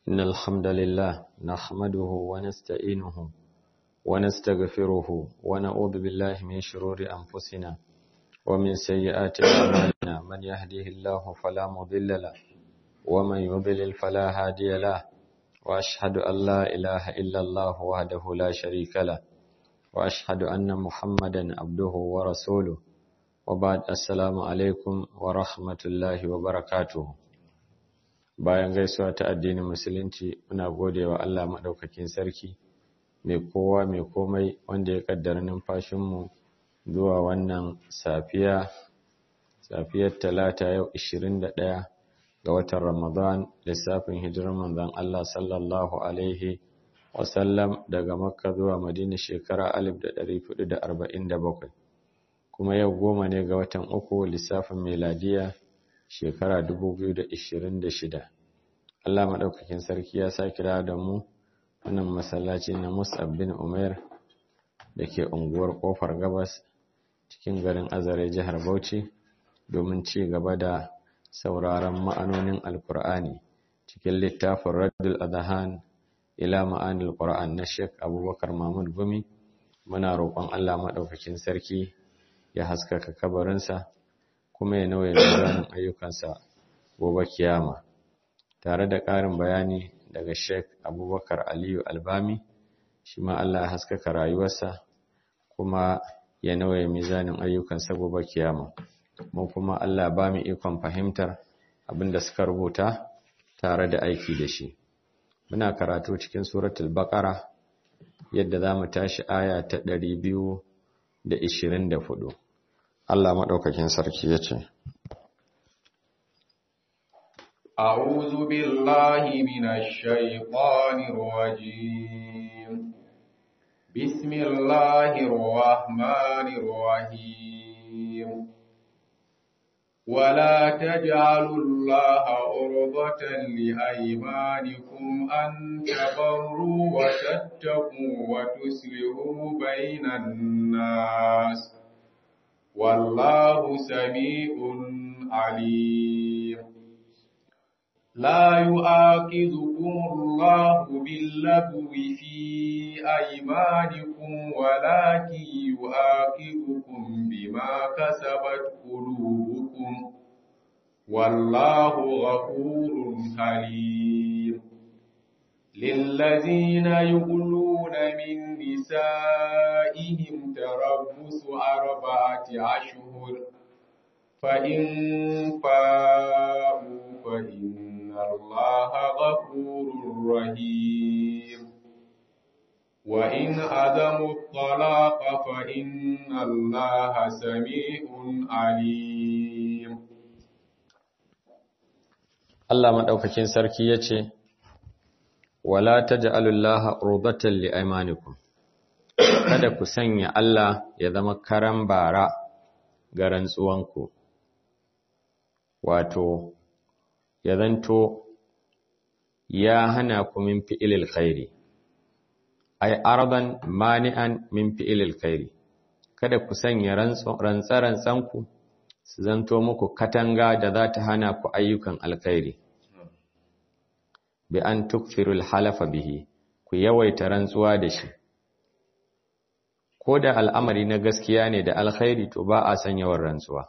إن الحمد لله نحمده ونستعينه ونستغفره ونعوذ بالله من شرور أنفسنا ومن سيئات أعمالنا من يهده الله فلا مضل له ومن يضلل فلا هادي له وأشهد أن لا إله إلا الله وحده لا شريك له وأشهد أن محمدا عبده ورسوله وبعد السلام عليكم ورحمة الله وبركاته bayan gaisuwa ta addinin musulunci muna gode wa Allah maɗaukakin sarki mai kowa mai komai wanda ya ƙaddara numfashinmu zuwa wannan safiya safiyar talata yau 21 ga watan ramadan lissafin hijirar manzon Allah sallallahu alaihi wasallam daga makka zuwa madina shekara 1447 kuma yau goma ne ga watan uku lissafin meladiya shekara 2026 Allah maɗaukakin sarki ya sa kira da mu wannan masallaci na Mus'ab bin Umair da ke unguwar Kofar Gabas cikin garin Azare jihar Bauchi domin ci gaba da sauraron ma'anonin Alkur'ani cikin littafin Raddul Adhan ila ma'anil Qur'an na Sheikh Abubakar Mahmud Gumi muna roƙon Allah maɗaukakin sarki ya haskaka kabarinsa kuma ya nauye mizanin ayyukansa gobe kiyama tare da ƙarin bayani daga Sheikh Abubakar Aliyu Albami shi ma Allah ya haskaka rayuwarsa kuma ya nauye mizanin ayyukansa gobe kiyama mu kuma Allah ba mu ikon fahimtar abin da suka rubuta tare da aiki da shi muna karatu cikin suratul baqara yadda za mu tashi aya ta 224 Allah maɗaukakin sarki ya ce, أعوذ بالله من الشيطان الرجيم بسم الله الرحمن الرحيم ولا تجعلوا الله عرضة لأيمانكم أن تبروا وتتقوا وتصلحوا بين الناس والله سميع عليم لا يؤاخذكم الله باللغو في أيمانكم ولكن يؤاخذكم بما كسبت قلوبكم والله غفور حليم للذين يقولون من نسائهم تربص أربعة أشهر فإن فاءوا فإن الله غفور رحيم وإن عدموا الطلاق فإن الله سميع عليم Allah maɗaukakin sarki ya ce, Wala ta ja'alullaha rubatan li'aimanikum, kada ku sanya Allah ya zama karan bara ga rantsuwanku, wato, ya zanto ya hana ku min fi'ilil khairi, ai, arban mani'an min fi'ilil khairi, kada ku sanya rantsa-rantsanku su zanto muku katanga da za ta hana ku ayyukan alkhairi. Bi an tukfirul halafa bihi, ku yawaita rantsuwa da shi. Ko da al'amari na gaskiya ne da alkhairi to ba a san yawan rantsuwa.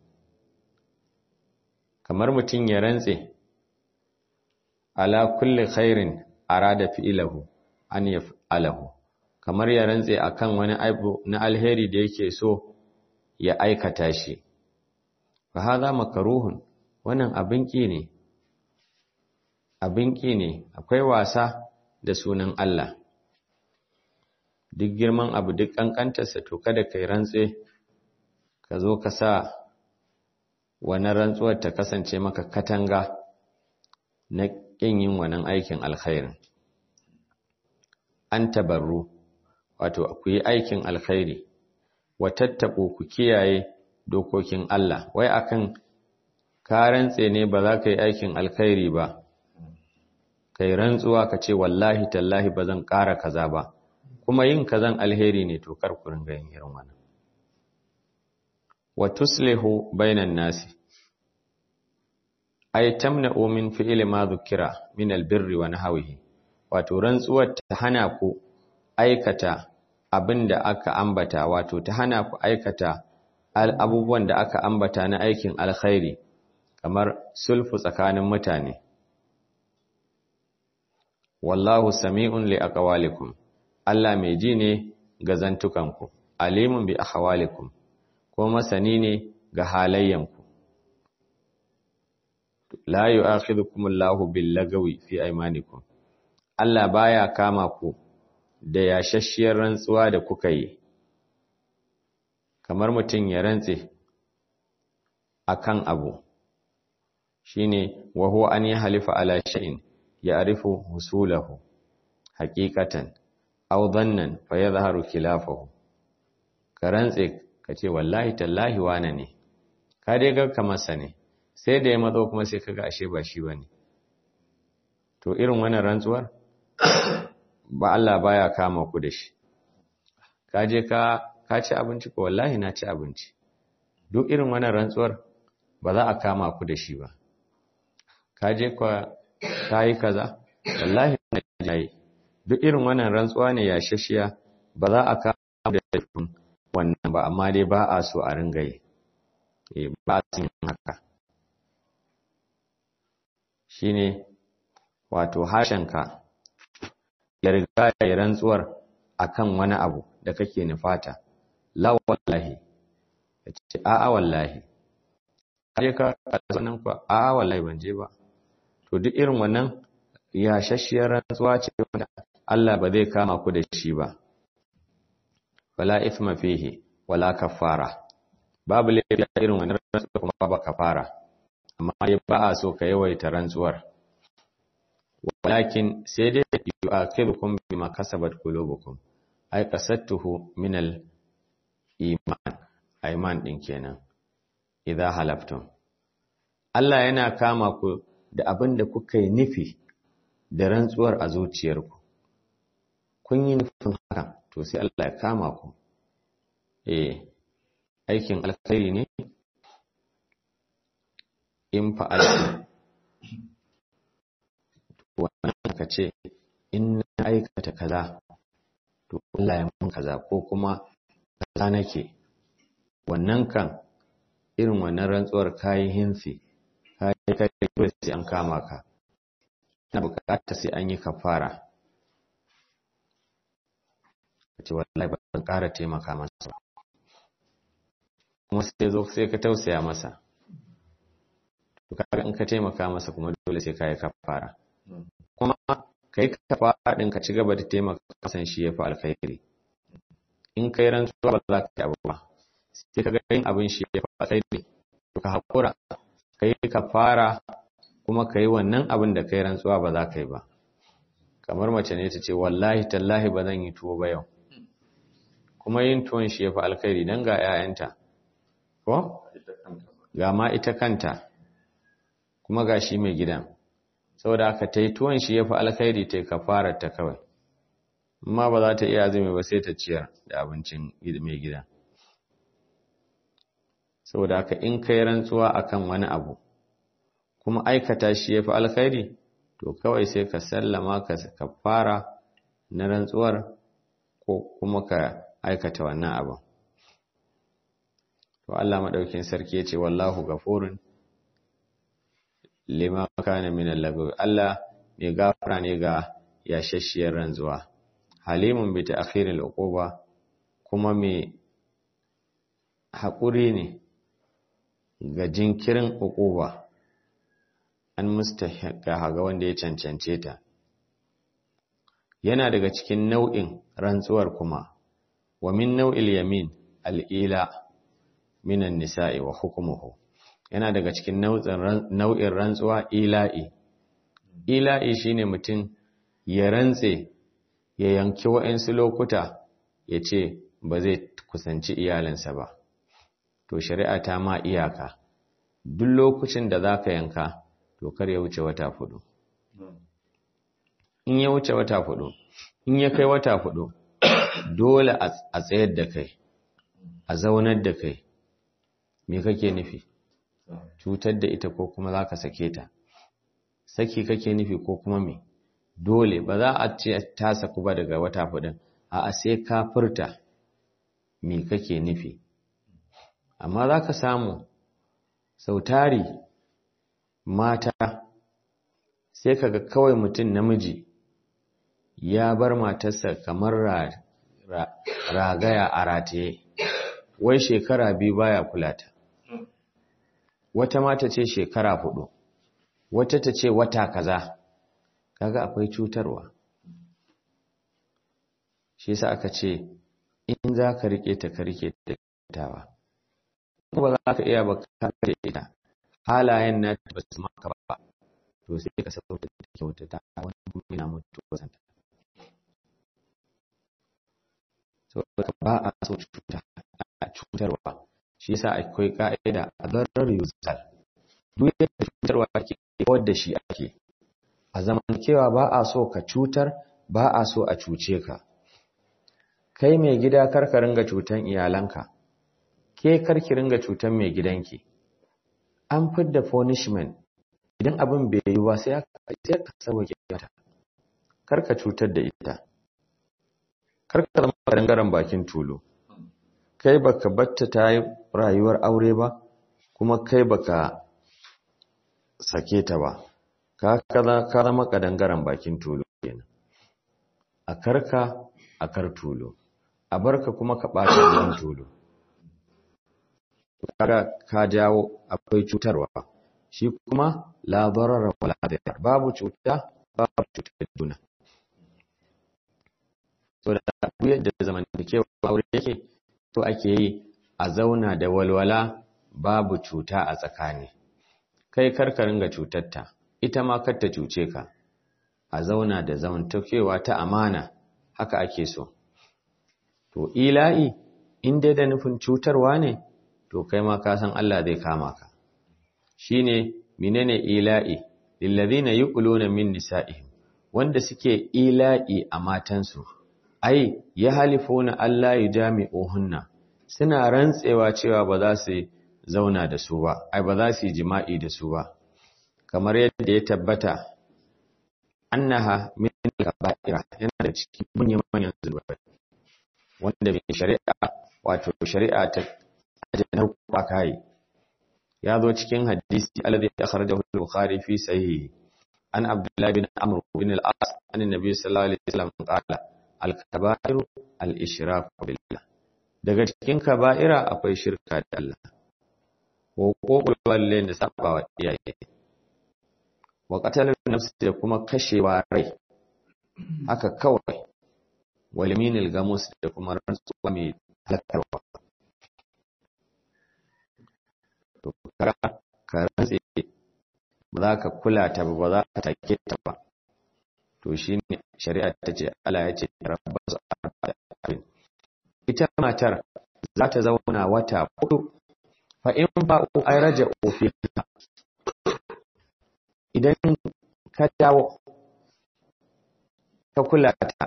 Kamar mutum ya rantse, ala kulli khairin arada fi'ilahu an yaf'alahu. Kamar ya rantse akan wani abu na alheri da yake so ya aikata shi. fa hadha makruhun wannan abin ki ne abin ki ne akwai wasa da sunan Allah duk girman abu duk kankantarsa to kada kai rantse ka zo ka sa wannan rantsuwar ta kasance maka katanga na kin yin wannan aikin alkhairin an tabarru wato ku yi aikin alkhairi wa tattaku ku kiyaye dokokin Allah wai akan ka rantse ne ba za ka yi aikin alkhairi ba kai rantsuwa ka ce wallahi tallahi ba zan ƙara kaza ba kuma yin kazan alheri ne to kar ku ringa yin irin wannan wa tuslihu bainan nasi ay tamna'u min fi'li ma dhukira min albirri wa nahwihi wato rantsuwar ta hana ku aikata abinda aka ambata wato ta hana ku aikata abubuwan da aka ambata na aikin alkhairi kamar sulfu tsakanin mutane wallahu sami'un li aqwalikum Allah mai ji ne ga zantukanku alimun bi ahwalikum ko masani ne ga halayyanku la yu'akhidhukum Allahu bil lagawi fi aymanikum Allah baya kama ku da yashashiyar rantsuwa da kuka yi kamar mutum ya rantse akan abu shine wa huwa an yahlifa ala shay'in ya'rifu husulahu haqiqatan aw dhannan fa yadhharu khilafahu ka rantse kace wallahi tallahi wana ne ka dai ga kamar sa ne sai da ya matso kuma sai kaga ashe ba shi bane to irin wannan rantsuwar ba Allah baya kama ku da shi ka je ka ka ci abinci ko wallahi na ci abinci duk irin wannan rantsuwar ba za a kama ku da shi ba ka je ka yi kaza wallahi na yi duk irin wannan rantsuwa ne ya shashiya ba za a kama da laifin wannan ba amma dai ba a so a ringa yi ba a sun haka shine wato harshenka ya riga ya rantsuwar akan wani abu da kake nufata la wallahi ya ce a'a wallahi kaje ka sanan ku a'a wallahi ban je ba to duk irin wannan ya shashiyar rantsuwa ce wanda Allah ba zai kama ku da shi ba wala ithma fihi wala kafara babu laifi irin wannan rantsuwa kuma ba kafara amma ba a so ka yawaita rantsuwar walakin sai dai yu'akhirukum bima kasabat qulubukum ay qasattuhu min al iman iman din kenan idza halaftum Allah yana kama ku da abin da kuka yi nufi da rantsuwar a zuciyarku kun yi nufin hakan to sai Allah ya kama ku eh aikin alkhairi ne in fa'altu wannan ka ce in na aikata kaza to Allah ya mun kaza ko kuma kaza nake wannan kan irin wannan rantsuwar kayi hinsi kayi kai sai an kama ka na bukata sai an yi kafara ce wallahi ba zan ƙara taimaka masa kuma sai zo sai ka tausaya masa to kaga in ka taimaka masa kuma dole sai ka yi kafara kuma kai kafara din ka ci gaba da taimaka masa shi yafi alkhairi in kai rantsuwa ba za ka yi abu ba sai ka ga yin abin shi yafi alkhairi to ka hakura kai kafara kuma kai wannan abin da kai rantsuwa ba za ka yi ba kamar mace ne ta ce wallahi tallahi ba zan yi tuwo ba yau kuma yin tuwon shi yafi alkhairi dan ga 'ya'yanta ko ga ma ita kanta kuma ga shi mai gidan saboda aka ta yi tuwon shi ya fi alkhairi ta yi kafarar ta kawai amma ba za ta iya azumi ba sai ta ciyar da abincin mai gida saboda aka in kai rantsuwa akan wani abu kuma aikata shi ya fi alkhairi to kawai sai ka sallama ka kafara na rantsuwar ko kuma ka aikata wannan abin to Allah madaukin sarki ya ce wallahu gafurun lima kana min al Allah mai gafara ne ga yashashiyar ranzuwa halimun bi ta'khiril uquba kuma mai haƙuri ne ga jinkirin uquba an mustahiqa ga wanda ya cancance ta yana daga cikin nau'in rantsuwar kuma wa min nau'il yamin al-ila minan nisa'i wa hukmuhu yana daga cikin nau'in rantsuwa ila'i ila'i shine mutum ya rantse ya yanki wa'insu lokuta ya ce ba zai kusanci iyalinsa ba to shari'a ta ma iyaka duk lokacin da za ka yanka to kar ya wuce wata fudu in ya wuce wata fudu in ya kai wata fudu dole a tsayar da kai a zaunar da kai me kake nufi cutar da ita ko kuma za ka sake ta saki kake nufi ko kuma me dole ba za a ce ta saku ba daga wata hudun a sai ka furta me kake nufi amma za ka samu sautari mata sai kaga kawai mutum namiji ya bar matarsa kamar ragaya a rataye wai shekara biyu baya kula ta wata mata ce shekara hudu wata ta ce wata kaza kaga akwai cutarwa shi yasa aka ce in za ka rike ta ka rike ta tawa ba za ka iya ba ka da ita halayen na ba su maka ba to sai ka sauka da kyauta ta wani kuma yana mutu wasanta saboda ba a so cuta a cutarwa shi yasa akwai ka'ida a zarar yuzal duk yadda cutarwa ke kawar da shi ake a zamantakewa ba a so ka cutar ba a so a cuce ka kai mai gida karka ringa cutan iyalanka ke karki ringa cutan mai gidanki an fidda punishment idan abin bai yi ba sai ka sauke mata karka cutar da ita karka zama dangaren bakin tulu kai baka batta ta yi rayuwar aure ba kuma kai baka sake ta ba ka zama kadangaren bakin tulu kenan a karka a kar tulu a barka kuma ka ɓata ruwan tulu kaga ka jawo akwai cutarwa shi kuma la darara wala dirar babu cuta babu cutar juna so da yadda zamantakewa aure yake to ake yi a zauna da walwala babu cuta a tsakani kai karka ringa cutarta ita ma kar ta cuce ka a zauna da zamantakewa ta amana haka ake so to ila'i in dai da nufin cutarwa ne to kai ma ka san Allah zai kama ka shine menene ila'i lillazina yuquluna min nisa'ihim wanda suke ila'i a matansu ai ya halifuna Allah yujami'uhunna suna rantsewa cewa ba za su zauna da su ba ai ba za su yi jima'i da su ba kamar yadda ya tabbata annaha min kaba'ira yana da cikin manyan manyan zunubai wanda mai shari'a wato shari'a ta ajanar kuwa kai ya zo cikin hadisi alladhi akhrajahu al-bukhari fi sahih an abdullah bin amr bin al-as an annabi sallallahu alaihi wasallam qala al-kaba'ir al-ishrak billah daga cikin kaba'ira akwai shirka da Allah ko kokul wallahi da sabawa iyaye wa qatalun nafsi da kuma kashewa rai haka kawai waliminil gamus da kuma rantsuwa mai halakarwa to kara ka rantse ba za ka kula ta ba ba za ka take ta ba to shine shari'a ta ce Allah ya ce rabbasu abin ita matar za ta zauna wata hudu fa in ba'u ay raja'u fiha idan ka dawo ka kula ta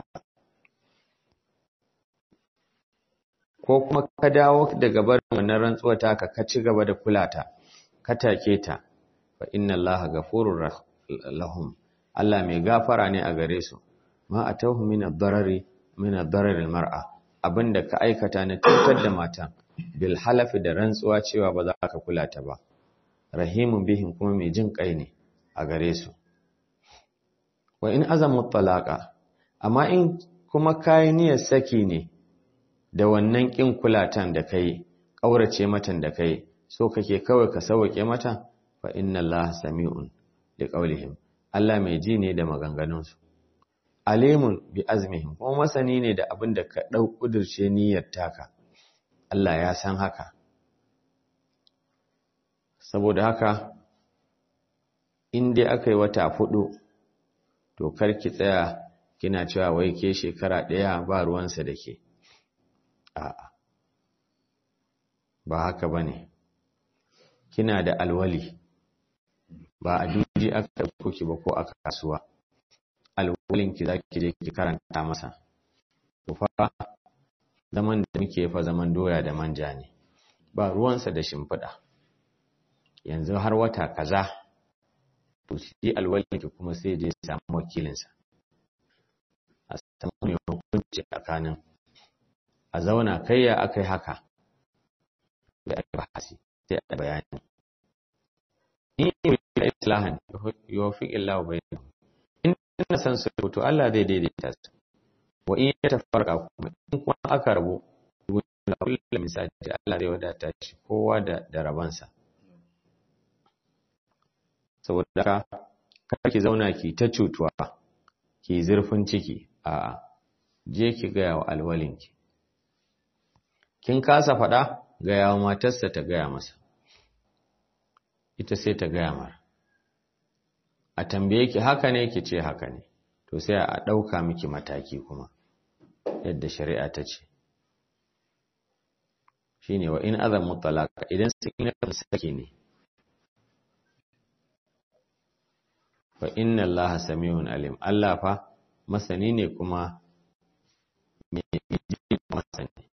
ko kuma ka dawo daga barin wannan rantsuwa taka ka ci gaba da kula ta ka take ta fa inna allaha ghafurur lahum Allah mai gafara ne a gare su ma atawhu min ad-darari min ad-darari al-mar'a abinda ka aikata na cutar da matan bil halafi da rantsuwa cewa ba za ka kula ta ba rahimun bihim kuma mai jin kai ne a gare su wa in azamu talaqa amma in kuma kai niyyar saki ne da wannan kin kulatan da kai kaurace matan da kai so kake kawai ka sauke mata fa inna allaha sami'un liqaulihim Allah mai ji ne da maganganunsu alimun bi azmihim kuma masani ne da abin da ka dau kudurce niyyar taka Allah ya san haka saboda haka in dai aka yi wata fudu to karki tsaya kina cewa wai ke shekara ɗaya ba ruwansa da ke a'a ba haka ba ne kina da alwali ba a duji aka kuki ba ko a kasuwa alwalinki za ki je ki karanta masa to fa zaman da muke fa zaman doya da manja ne ba ruwansa da shimfiɗa yanzu har wata kaza to shi alwalinki kuma sai je samu wakilinsa a samu mai hukunci tsakanin a zauna kai ya aka yi haka da aka bahasi sai a bayani in yi da islahan yau fi illa bai in ina san su to Allah zai daidaita su wa in ya tafarka kuma in kuma aka rabu da kullum misali Allah zai wadata shi kowa da da rabansa saboda haka kar ki zauna ki ta cutuwa ki zurfin ciki a'a je ki gaya wa alwalinki kin kasa faɗa gaya wa matarsa ta gaya masa ita sai ta gaya mara a tambaye ki haka ne ki ce haka ne to sai a ɗauka miki mataki kuma yadda shari'a ta ce shine wa in azamu talaka idan sun yi saki ne fa inna allaha samiun alim Allah fa masani ne kuma mai ji masani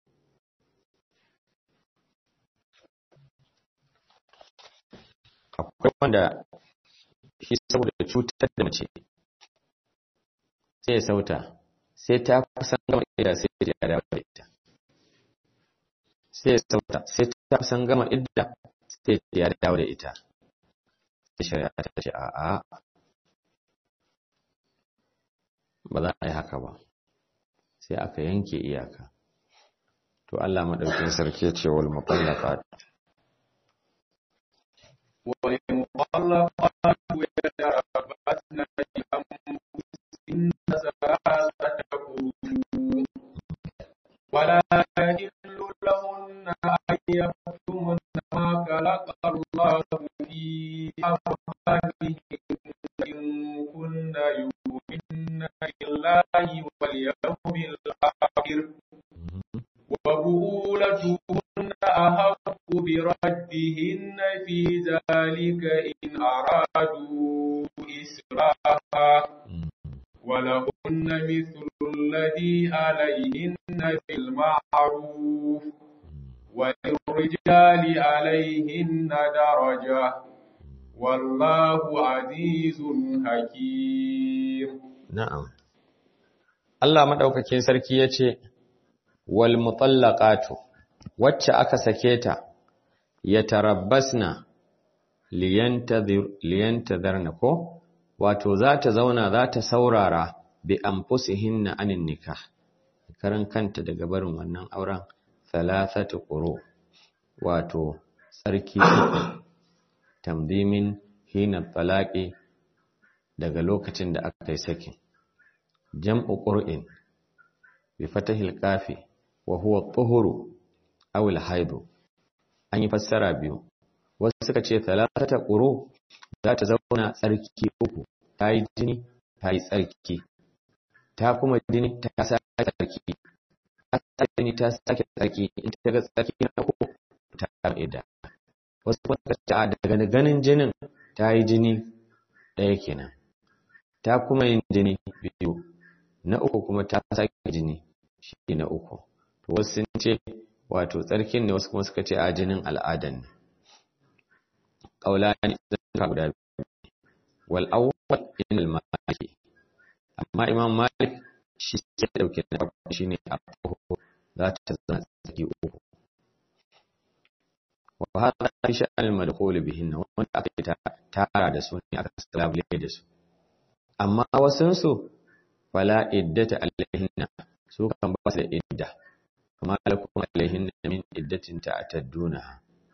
akwai wanda shi saboda cutar da mace sai ya sauta sai ta kusan gama idda sai ya dawo da ita sai ya sauta sai ta kusan gama idda sai ya dawo da ita sai shari'a ta ce a'a ba za a yi haka ba sai aka yanke iyaka to Allah madaukin sarki ya ce wal mutallaqat wal mutallaqat yatarabbasna bi anfusihinna thalathata qurun ولا يحل لهن أن يكتمن ما خلق الله في أرحامهن إن كن يؤمن بالله واليوم الآخر وبؤولتهن أحق بردهن في ذلك إن أرادوا إسراها ولهن مثل الذي عليهن بالمعروف وللرجال عليهن درجة والله عزيز حكيم na'am Allah madaukakin sarki yace wal mutallaqatu wacce aka sake ta yatarabbasna liyantadhir liyantadharna ko wato za ta zauna za ta saurara bi anfusihinna anin nikah karan kanta daga barin wannan auren thalathatu quru wato tsarki tamdimin hina talaqi daga lokacin da aka yi sakin jam'u qur'in bi fatahil kafi wa huwa at-tuhuru aw al-haidu an yi fassara biyu wasu suka ce thalathata quru za ta zauna tsarki uku ta yi jini ta yi tsarki ta kuma jini ta sake tsarki ta sake jini ta sake tsarki in ta ga tsarki na uku ta ƙa'ida wasu kuma suka ce a daga ganin jinin ta yi jini ɗaya kenan ta kuma yin jini biyu na uku kuma ta sake jini shi na uku to wasu sun ce wato tsarkin ne wasu kuma suka ce a jinin al'adan ne ƙaulani zan guda biyu wal awwal in al maliki amma imam malik shi ke dauke da farko shine a farko za ta zama tsaki uku wa hada fi sha'an al madkhul bihinna wanda aka tara da su ne aka salabule da su amma wasun su fala iddata alaihinna su kan ba su da idda amma lakum alaihinna min iddatin ta'tadduna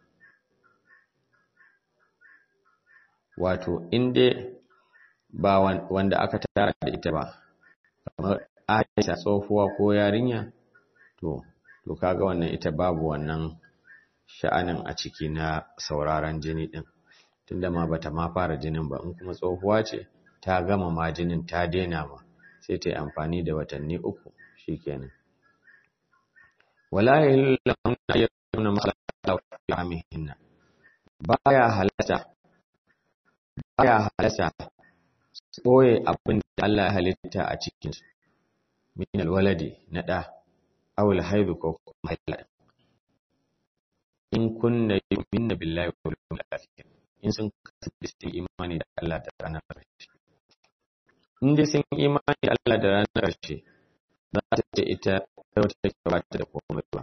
wato in dai ba wanda aka tara da ita ba kamar Aisha tsofuwa ko yarinya to to kaga wannan ita babu wannan sha'anin a ciki na sauraron jini din tunda ma bata ma fara jinin ba in kuma tsohuwa ce ta gama ma jinin ta daina ma sai ta yi amfani da watanni uku shikenan wala yahillu ayyuna makhalaqa fi amihinna baya halatta baya halatta ɓoye abin da Allah ya halitta a cikinsu, min alwaladi na ɗa, awul haibu ko kuma haila. In kunna yi minna billahi wa yawmil akhir. in sun kasance sun imani da Allah da ranar ƙarshe in dai sun imani da Allah da ranar ƙarshe za ta ce ita wata take ba ta da komai ba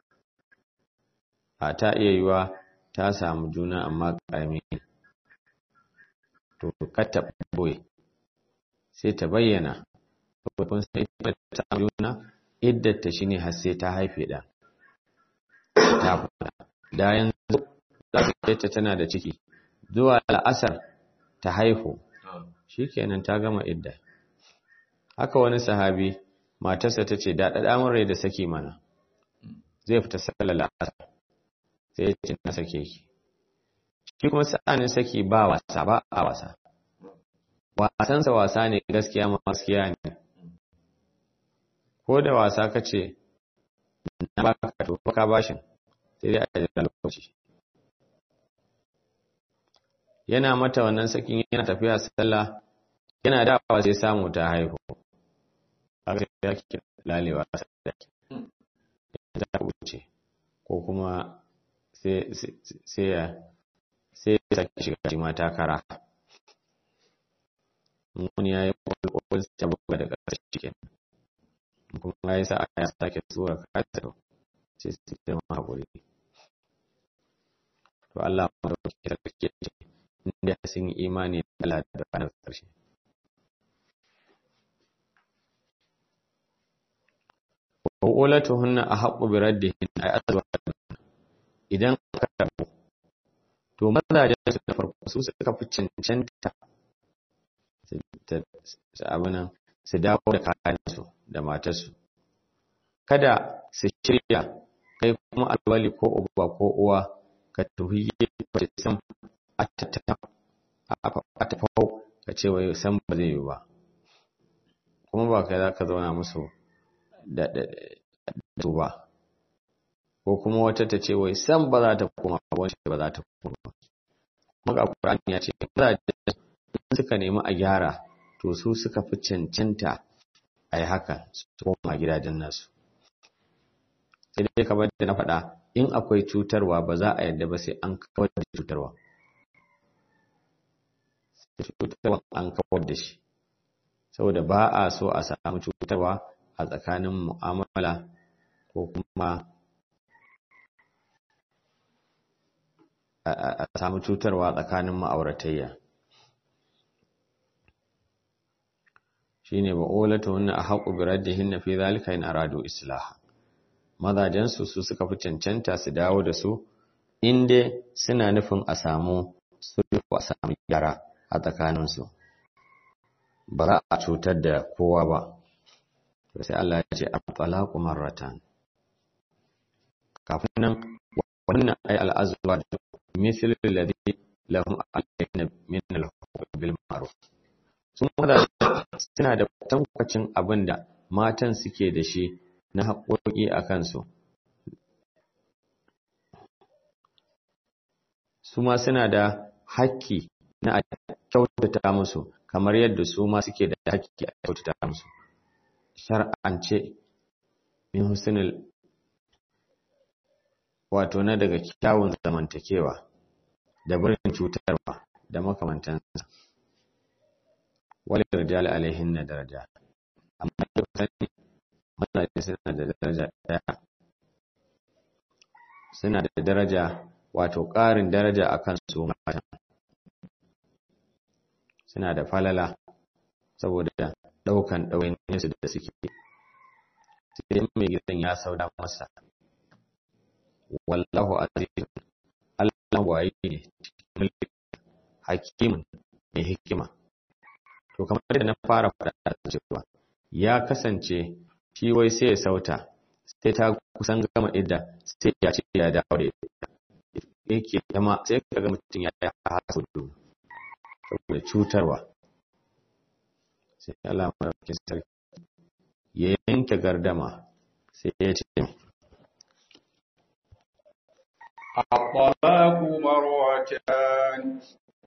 a ta iya yiwa ta samu juna amma ƙarami ne to kar ta ɓoye sai ta bayyana kun sai ita ta samu juna iddata shi ne har sai ta haife ɗan ta fada da yanzu za ta tana da ciki zuwa la'asar ta haihu shikenan ta gama idda haka wani sahabi matarsa ta ce da ɗaɗa rai da saki mana zai fita sallar la'asar sai ya ce na sake ki shi kuma sa'anin saki ba wasa ba a wasa wasansa wasa ne gaskiya ma gaskiya ne ko da wasa ka ce na baka to baka bashin sai dai a jira lokaci yana mata wannan sakin yana tafiya sallah yana dawa sai samu ta haihu haka sai ya ki lalewa sadaki ta wuce ko kuma sai sai ya sai ya saki shiga shi mata kara mun yayi kwalkwal ta buga da ƙarshe kenan kuma ya sa ya sake tsura kasa sai su zama haƙuri to Allah ma da wakil da kake ce inda sun yi imani da Allah da ranar ƙarshe wa ulatuhunna ahqqu bi raddihin ay azwajuhunna idan aka rabu to mazajen su da farko su suka fi cancanta abinan su dawo da kayansu da matarsu kada su shirya kai kuma alwali ko uba ko uwa ka tuhiyye ba ta san a tafau ka ce wai san ba zai yi ba kuma ba kai za ka zauna musu da su ba ko kuma wata ta ce wai san ba za ta koma ba wacce ba za ta koma ba kuma ga Qur'ani ya ce suka nemi a gyara to su suka fi cancanta a yi haka su koma gidajen nasu sai dai kamar da na faɗa in akwai cutarwa ba za a yadda ba sai an kawar da cutarwa cutarwa an kawar da shi saboda ba a so a samu cutarwa a tsakanin mu'amala ko kuma a samu cutarwa tsakanin ma'auratayya shine ba ulatuhunna ahqqu bi raddihinna fi zalika in aradu islaha mazajen su su suka fi cancanta su dawo da su inda suna nufin a samu sulhu a samu gyara a tsakanin su ba za a cutar da kowa ba to sai Allah ya ce at-talaqu marratan kafin nan wannan ay al-azwaj mithl alladhi lahum alayna min al-huquq bil ma'ruf sun mazaje suna da tankwacin abin da matan suke da shi na haƙoƙi a kansu su ma suna da haƙƙi na a kyautata musu kamar yadda su ma suke da haƙƙi a kyautata musu shar'ance min husnul wato na daga kyawun zamantakewa da barin cutarwa da makamantansa wani rijal alaihin na daraja amma da sani mazaje suna da daraja daya suna da daraja wato ƙarin daraja a kan su matan suna da falala saboda ɗaukan ɗawainiyarsu da suke sai mai gidan ya sauda masa wallahu azizun Allah waye ne mulki hakimin mai hikima to kamar da na fara faɗa cewa ya kasance shi wai sai ya sauta sai ta kusan gama idda sai ya ce ya dawo da ita yake zama sai ka ga mutum ya yi hasu saboda cutarwa sai Allah madaukakin sarki ya yanke gardama sai ya ce الطلاق مرتان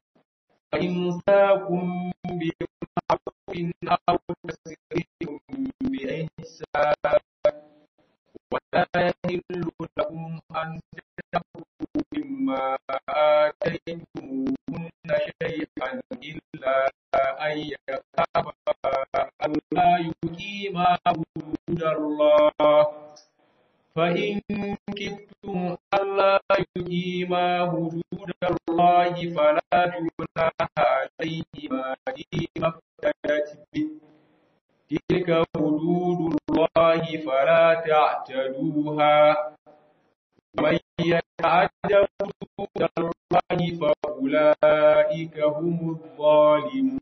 فإمساكم بمعروف أو تسريح بإحسان ولا يحل لكم أن تأخذوا مما آتيتموهن أو لا يقيما حدود الله فإن كفتم ألا يقيما حدود الله فلا جناح عليهما فيما افتدت به تلك حدود الله فلا تعتدوها ومن يتعد حدود الله فأولئك هم الظالمون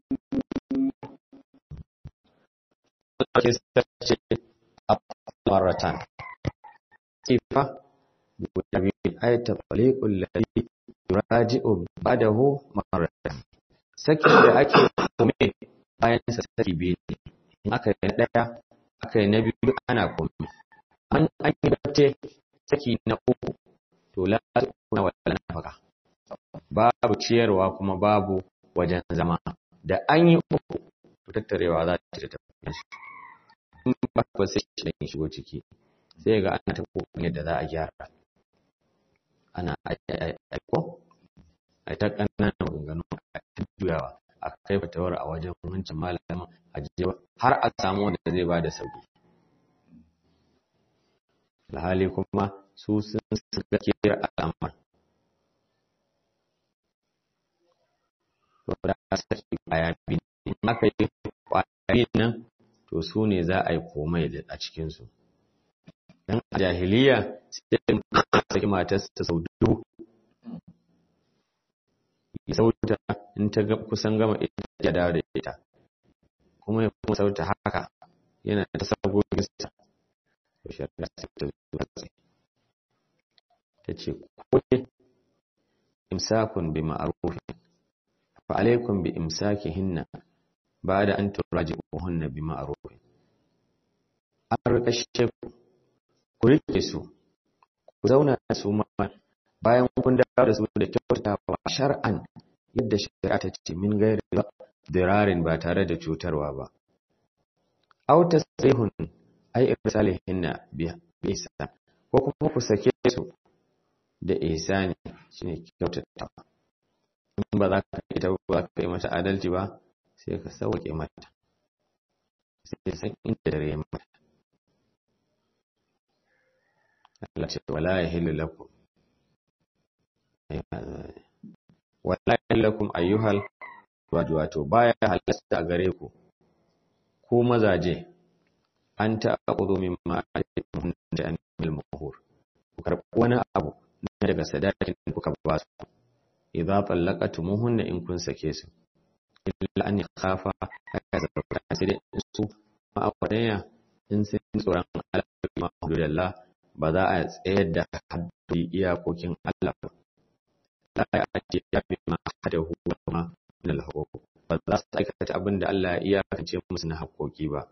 maratan sifa guda biyu ay tafaliqul ladhi yuraji'u ba'dahu maratan sakin da ake kome bayan sa saki biyu ne in aka yi daya aka yi na biyu ana kome an an yi bace saki na uku to la kuna wala nafaka babu ciyarwa kuma babu wajen zama da an yi uku to tattarewa za ta tafi in ba ba sai shi ne shigo ciki sai ga ana ta kokarin yadda za a gyara ana aiko a ta ƙananan maganganu a ta juyawa a kai fatawar a wajen wancan malamin a jijewa har a samu wanda zai ba da sauki alhali kuma su sun suka kira al'amar da saki kwaya biyu in aka yi kwaya nan to su ne za a yi komai a cikinsu dan a jahiliya sai saki matarsa sau dubu ya sauta in ta kusan gama ita ya dawo da ita kuma ya kuma sauta haka yana ta sagoginsa to shari'a sai ta zuwa tsaye ta ce kone imsakun bi ma'arufin fa alaikum bi imsakihinna ba'da an turaji'uhunna bi ma'rufin an rikashe ku ku rike su ku zauna da su ma bayan kun dawo da su da kyautatawa shar'an yadda shari'a ta ce min gairi dirarin ba tare da cutarwa ba aw tasrihun ay irsalihinna bi ihsan ko kuma ku sake su da ihsani shine kyautatawa in ba za ka ita ba ka yi mata adalci ba sai ka sauke mata sai san inda dare mata Allah ce wala yahillu lakum wala yahillu lakum ayyuhal wato baya halasta gare ku ku mazaje an ta'khudhu mimma alaykum da anil muhur ku karɓi wani abu daga sadakin da kuka ba su idza tallaqatumuhunna in kun sake su illa an yakhafa haka zarta sai dai su ma'awadaya in sun tsoron Allah ma hududallah ba za a tsayar da haddi iyakokin Allah ba la ya ati ya bi ma hadahu wa ma min al ba za su aikata abin da Allah ya iyakance musu na haƙoƙi ba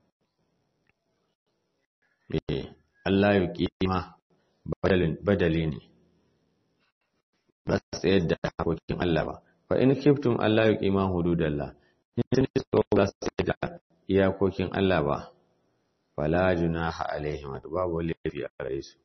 eh Allah ya kima badali ne ba su tsayar da haƙoƙin Allah ba fa in kiftum Allah ya kima hududallah in sun tsoro ba su tsayar da iyakokin Allah ba fala junaha alaihim babu laifi a gare su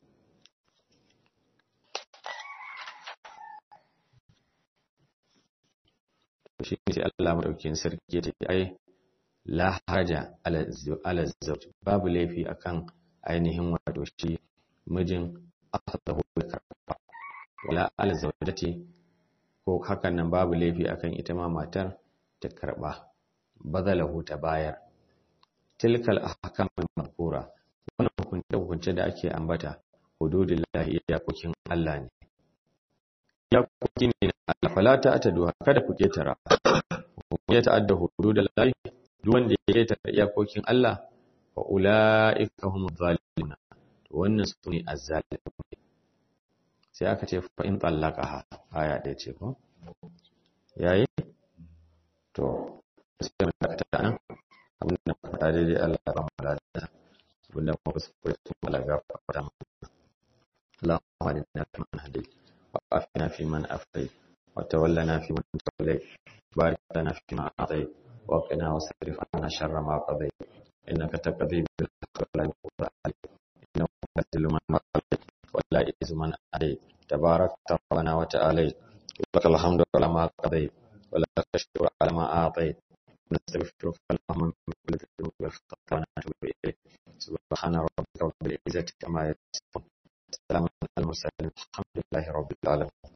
shi ne Allah madaukakin sarki ya ce ai la haraja ala zawj babu laifi akan ainihin wato shi mijin akhadahu karfa wala ala zawjati ko hakan nan babu laifi akan ita ma matar ta karba badalahu ta bayar tilkal ahkam al-mazkura wannan hukunce hukunce da ake ambata hududillahi iyakokin Allah ne iyakoki ne Allah fala ta'tadu kada ku ketara ya ta'adda hududillahi duk wanda ya ketara iyakokin Allah fa ulaika humuz zalimun to wannan sune azzalimun sai aka ce fa in tallaqaha aya ɗaya ce ko yayi to sai mu dakata nan abin da faɗa daidai Allah ya ba mu lafiya abin da kuma kuskure sun Allah ya gafarta mu اللهم اهدنا فيمن هديت وعافنا فيمن عافيت وتولنا فيمن توليت بارك لنا فيما اعطيت وقنا واصرف عنا شر ما قضيت انك تقضي بالحق ولا يقضى عليك انه يذل من قضيت ولا يعز من عليك تبارك ربنا وتعاليت لك الحمد على ما قضيت ولك الشكر على ما اعطيت ونستغفرك اللهم من كل ذنوب والخطايا ونتوب إليك سبحان ربك رب العزة عما يصفون سلام على المرسلين الحمد لله رب العالمين